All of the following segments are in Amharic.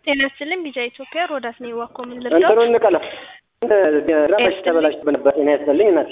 ጤና ይስጥልኝ ቢጃ ኢትዮጵያ ሮዳስ ነኝ ዋኮ ምን ልርዳው? እንትኑ እንቀላ ራሽ ተበላሽቶ ነበር። ጤና ይስጥልኝ እናቴ።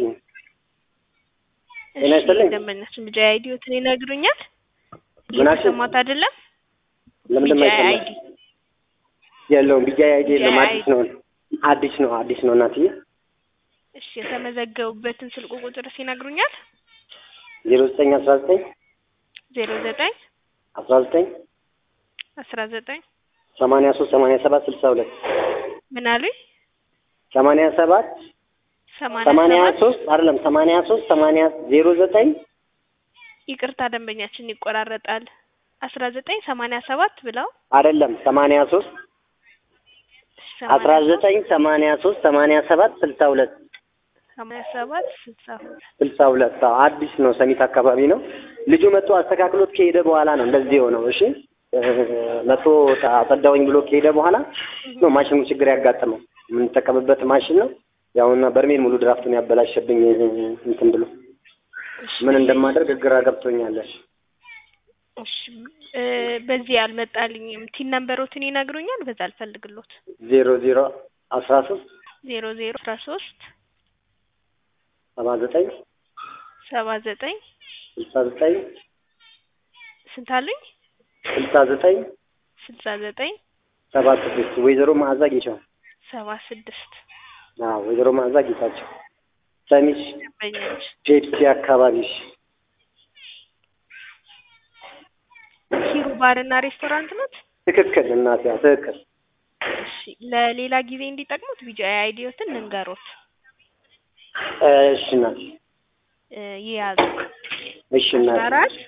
ጤና ይስጥልኝ። ደንበኛችን ቢጃ አይዲዮትን ይነግሩኛል። ምን አልሽኝ? እየተሰማት አይደለም። ለምንድን ነው ቢጃ የማይሰማው? አይዲ የለውም ቢጃ አይዲ የለውም። ቢጃ አዲስ ነው አዲስ ነው አዲስ ነው እናትዬ። እሺ የተመዘገቡበትን ስልክ ቁጥር ይነግሩኛል። ዜሮ ዘጠኝ አስራ ዘጠኝ ዜሮ ዘጠኝ አስራ ዘጠኝ አስራ ዘጠኝ ሰማንያ ሶስት ሰማንያ ሰባት ስልሳ ሁለት ምን አሉኝ? ሰማንያ ሰባት ሰማንያ ሰማንያ ሰባት ሶስት አይደለም ሰማንያ ሶስት ሰማንያ ዜሮ ዘጠኝ ይቅርታ ደንበኛችን ይቆራረጣል። አስራ ዘጠኝ ሰማንያ ሰባት ብለው አይደለም ሰማንያ ሶስት አስራ ዘጠኝ ሰማንያ ሶስት ሰማንያ ሰባት ስልሳ ሁለት ሰማንያ ሰባት ስልሳ ሁለት ስልሳ ሁለት አዎ፣ አዲስ ነው። ሰሚት አካባቢ ነው። ልጁ መጥቶ አስተካክሎት ከሄደ በኋላ ነው እንደዚህ የሆነው። እሺ እ፣ መጥቶ አጸዳውኝ ብሎ ከሄደ በኋላ ነው ማሽኑ ችግር ያጋጠመው። የምንጠቀምበት ማሽን ነው። ያውና በርሜል ሙሉ ድራፍቱን ያበላሸብኝ እንትን ብሎ ምን እንደማደርግ ግራ ገብቶኛለሽ። እሺ እ፣ በዚህ አልመጣልኝም። ቲን ነምበሮትን ይነግሩኛል። በዛ አልፈልግሎት ዜሮ ዜሮ አስራ ሶስት ዜሮ ዜሮ አስራ ሶስት ሰባ ዘጠኝ ሰባ ዘጠኝ ስልሳ ዘጠኝ ስንት አሉኝ? ስልሳ ዘጠኝ ስልሳ ዘጠኝ ሰባ ስድስት ወይዘሮ መዓዛ ጌቻው። ሰባ ስድስት አዎ ወይዘሮ መዓዛ ጌታቸው ሰሚት ደንበኞች ፔፕሲ አካባቢ ሂሩ ባርና ሬስቶራንት ኖት። ትክክል እናት ያ ትክክል እሺ ለሌላ ጊዜ እንዲጠቅሙት ቢጃ አይዲዮትን ልንገሮት እሺ እናት እ፣ ይያዙ እሺ እናት አስራ አራት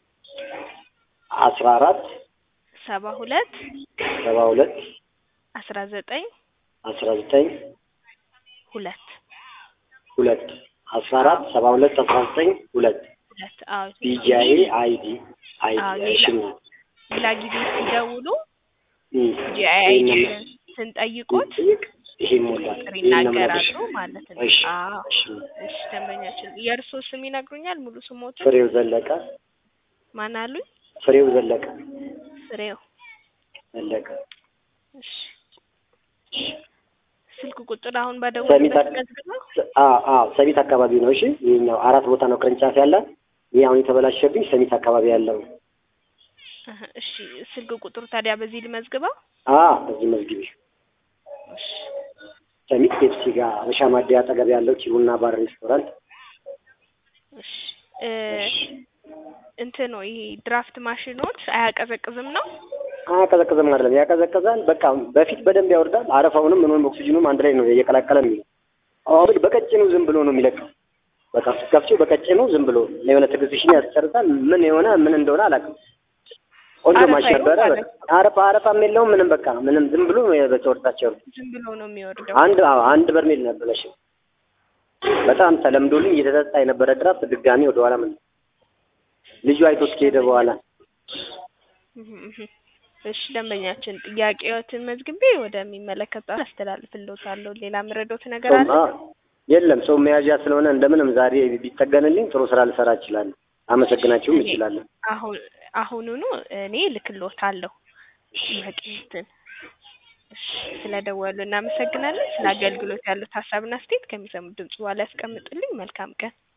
አስራ አራት ሰባ ሁለት ሰባ ሁለት አስራ ዘጠኝ አስራ ዘጠኝ ሁለት ሁለት አስራ አራት ሰባ ሁለት አስራ ዘጠኝ ሁለት ሁለት አዎ ቢጂአይ አይዲ አይዲ አዎ፣ እሺ ሌላ- እናት ሌላ ጊዜ ሲደውሉ እም፣ ቢጂአይ ይሄን አይዲ ነው ስንጠይቁት ይሄ ሞላል ቁጥር ይሄን ነው ይናገራሉ የምነግርሽ። ማለት ነው። እሺ አዎ እሺ እሺ ደንበኛችን የእርሶ ስም ይነግሩኛል? ሙሉ ስሞቱ ፍሬው ዘለቀ ማን አሉኝ? ፍሬው ዘለቀ ፍሬው ዘለቀ እሺ ስልክ ቁጥር አሁን ሰሚት ባደወልበት አክ- መዝግበው አዎ አዎ ሰሚት አካባቢ ነው። እሺ ይሄኛው አራት ቦታ ነው ቅርንጫፍ ያለ። ይሄ አሁን የተበላሸብኝ ሰሚት አካባቢ ያለው ነው። እህ፣ እሺ ስልክ ቁጥሩ ታዲያ በዚህ ልመዝግበው? አዎ በዚህ መዝግቢ። እሺ ሰሚት ፔፕሲ ጋር አበሻ ማደያ አጠገብ ያለው ኪቡና ባር ሬስቶራንት። እሺ እ፣ እንትን ነው ይሄ ድራፍት ማሽኖች አያቀዘቅዝም ነው? አያቀዘቅዝም አይደለም፣ ያቀዘቅዛል። በቃ በፊት በደንብ ያወርዳል። አረፋውንም ምንም ኦክሲጅኑም አንድ ላይ ነው እየቀላቀለ የሚለው። አሁን ግን በቀጭኑ ዝም ብሎ ነው የሚለቀው። በቃ ስትከፍቺው በቀጭኑ ዝም ብሎ የሆነ ትዕግስትሽን ያስጨርሳል። ምን የሆነ ምን እንደሆነ አላውቅም። ቆንጆ አረፋ ማሽን ነበረ። ይሆን በቃ አረፋ አረፋም የለውም ምንም በቃ ምንም ዝም ብሎ በተወርታቸው ዝም ብሎ ነው የሚወርደው። አንድ አዎ አንድ በርሜል ነበረሽ። በጣም ተለምዶልኝ እየተጠጣ የነበረ ድራፍት ድጋሚ ወደ ኋላ ምን ልጁ አይቶት ከሄደ በኋላ እህ፣ እህ። እሺ ደንበኛችን ጥያቄዎትን መዝግቤ ወደሚመለከተው አስተላልፍልዎታለሁ። ሌላ ምረዶት ነገር አለ? ሰው- የለም ሰው መያዣ ስለሆነ እንደምንም ዛሬ ቢጠገንልኝ ጥሩ ስራ ልሰራ እችላለሁ። አመሰግናችሁም እሺ፣ እችላለሁ። አሁን አሁኑኑ እኔ ልክልዎታለሁ ጥያቄዎትን። እሺ ስለደወሉ እናመሰግናለን። ስለ አገልግሎት ያሉት ሀሳብና አስተያየት ከሚሰሙት ድምጽ በኋላ ያስቀምጡልኝ። መልካም ቀን።